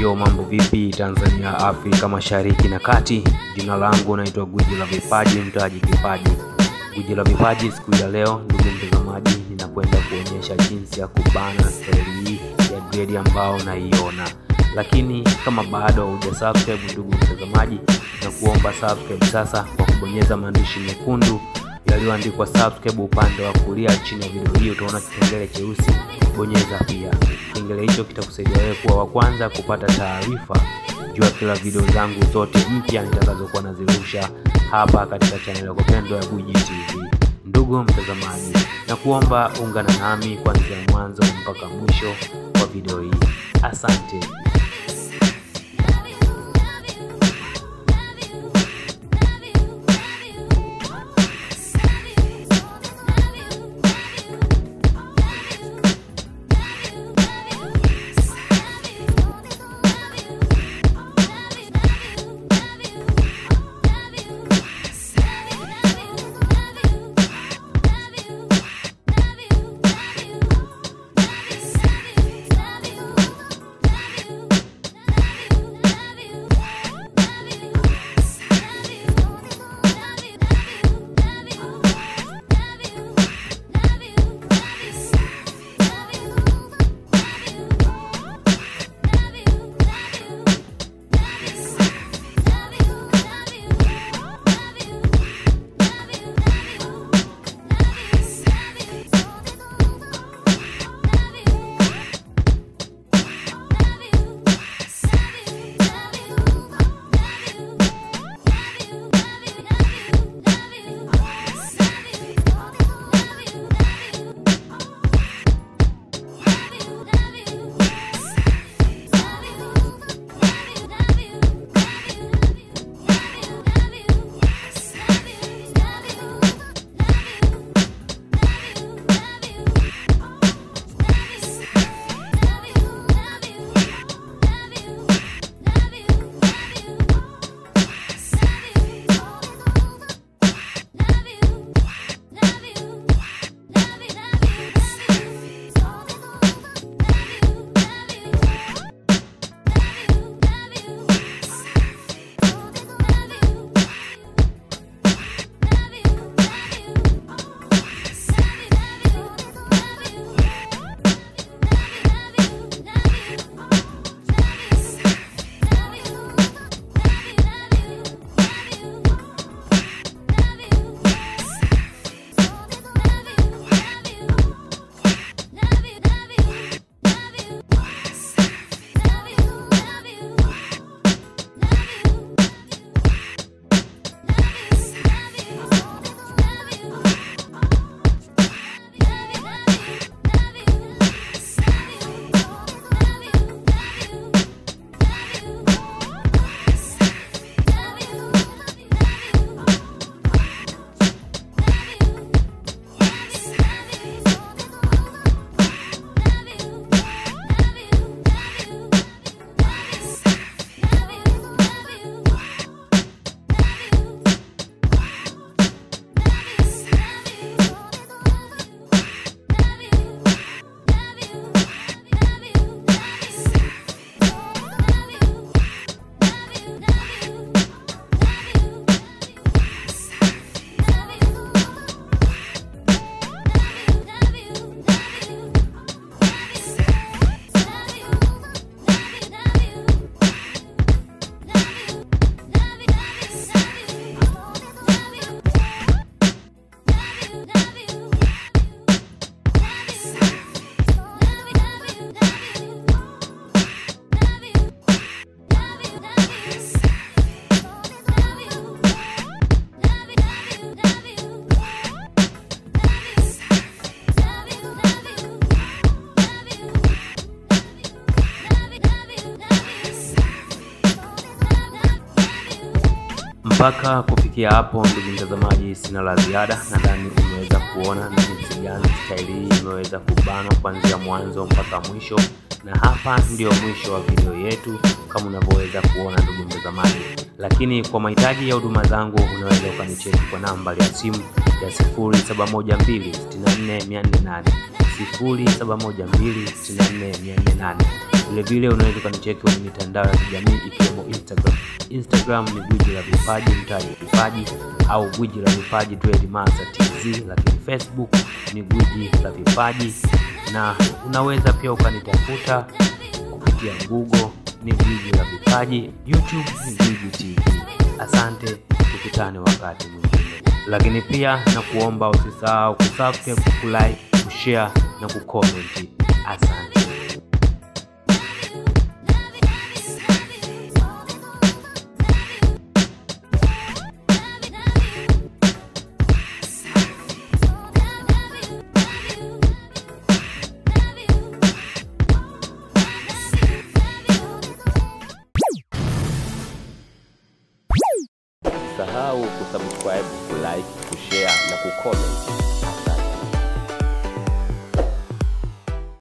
Yo, mambo vipi Tanzania, Afrika Mashariki na Kati? Jina langu naitwa Gwiji la Vipaji, mtaji kipaji. Gwiji la Vipaji, siku ya leo, ndugu mtazamaji, ninakwenda kuonyesha jinsi ya kubana staili hii ya gredi ambao naiona, lakini kama bado hujasubscribe, ndugu mtazamaji, na kuomba subscribe sasa kwa kubonyeza maandishi mekundu yaliyoandikwa subscribe upande wa kulia chini ya video hii, utaona kipengele cheusi, bonyeza pia. Kipengele hicho kitakusaidia wewe kuwa wa kwanza kupata taarifa juu ya kila video zangu zote mpya nitakazokuwa nazirusha hapa katika channel yako pendwa ya Gwiji TV. Ndugu mtazamaji, na kuomba ungana nami kuanzia mwanzo mpaka mwisho wa video hii. Asante. Mpaka kufikia hapo, ndugu mtazamaji, sina la ziada. Nadhani umeweza kuona ni jinsi gani staili hii imeweza kubana kuanzia mwanzo mpaka mwisho, na hapa ndio mwisho wa video yetu kama unavyoweza kuona, ndugu mtazamaji. Lakini kwa mahitaji ya huduma zangu unaweza ukanicheki kwa nambari ya simu ya 0712644408 0712644408 Vilevile unaweza ukanicheki kwenye mitandao ya kijamii ikiwemo Instagram. Instagram ni gwiji la vipaji mtaji vipaji au gwiji la vipaji Master TZ, lakini Facebook ni gwiji la vipaji, na unaweza pia ukanitafuta kupitia Google ni gwiji la vipaji, YouTube ni gwiji TV. Asante, tukutane wakati mwingine, lakini pia na kuomba usisahau kusubscribe, kulike, kushare na kucomment. Asante. Usisahau kusubscribe, kulike, kushare na kucomment.